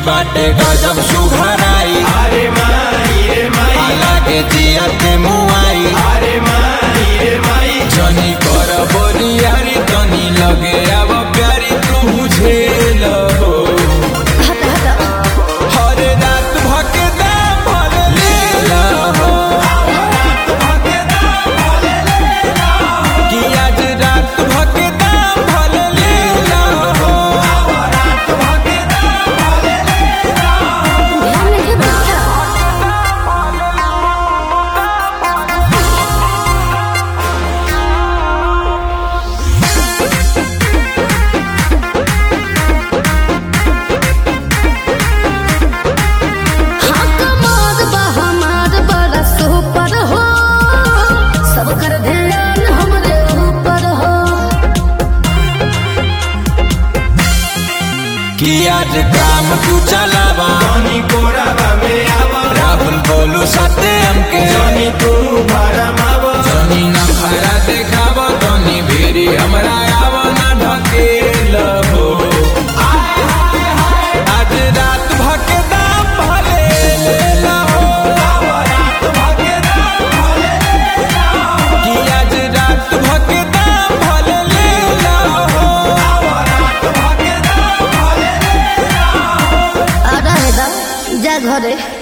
बाटे गजब सुघराई अरे माई रे माई लागे जिया के मुआई अरे माई रे माई जनी कर बोलियारी तनी लगे अब प्यारी तू बुझे हो हट हट हर रात भके दाम भले ले लहो कि आज रात भके दाम भले ले लहो ध्यान नहीं रखा हाँ कमाल बा हमार बड़ा सुपर हो सब कर ध्यान हमरे ऊपर हो कि आज काम तू चलावा जनी कोराबा में आवा राहुल बोलू साथे हमके जनी तू भरमाव जनी न खरा देखावा तनी भेरी हमरा आवा ना ढकेल हो आज रात भके दाम भले ले लहो कि आज रात भके दाम भले ले लहो आ रहे दा जा घरे